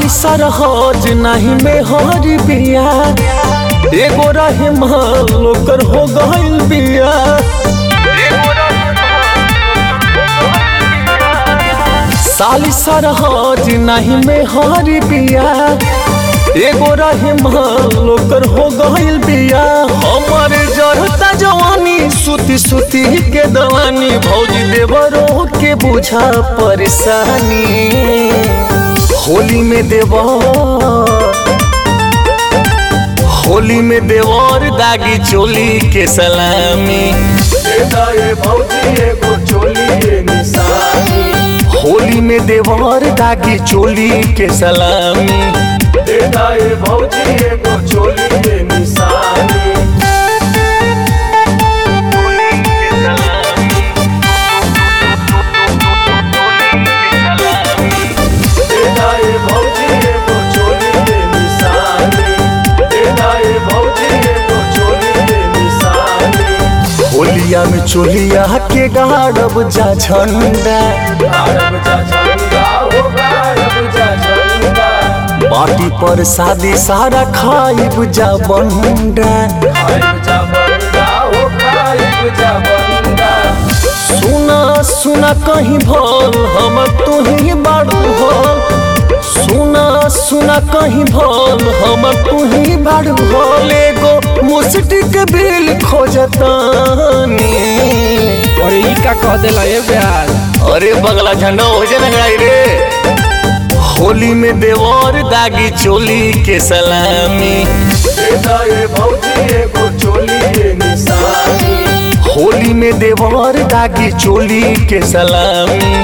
साली सरहज नहीं में हरी बिया एगो रहे माल ओकर हो गइल बिया साली सरहज नहीं में हरी बिया एगो रहे माल ओकर हो गइल बिया हमर जरता जवानी सुती सुती के दवानी भौजी देवरो के बुझा परेशानी होली में देवर होली में देवर दागी चोली के सलामी होली में देवर दागी चोली के सलामी होलिया में चोलिया के गाड़ब जा झंडा बाटी पर शादी सारा खाइब जा बंडा सुना सुना कहीं भल हम तू ही बाड़ू भल सुना सुना कहीं भल हम तू ही बाड़ू भल एगो मुस्टी के बिल खोजतानी और ई का कह देला ए ब्याज अरे बगला झंडा हो जाए ना रे होली में देवर दागी चोली के सलामी होली में देवर दागी चोली के सलामी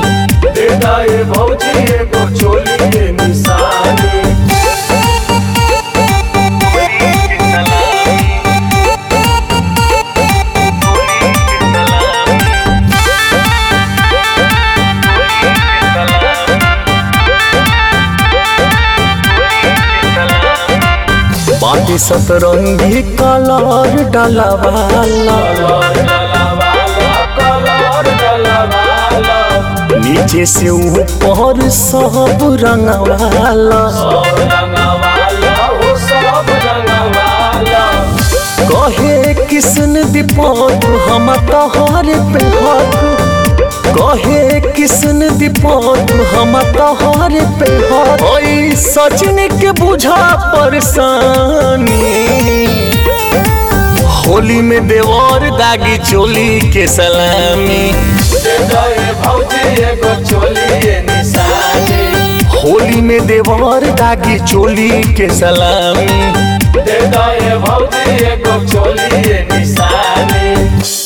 बाटी सतरंगी कलर डलवाला नीचे से ऊपर सब रंगवाला कहे किसन दीपक हम तोहर पे हक कहे किसन दीपक हम तोहर पे हक ओई सचिन के बुझा परेशानी होली में देवर दागी चोली के सलामी होली में देवर दागी चोली के सलामी भौजी एगो चोली निशानी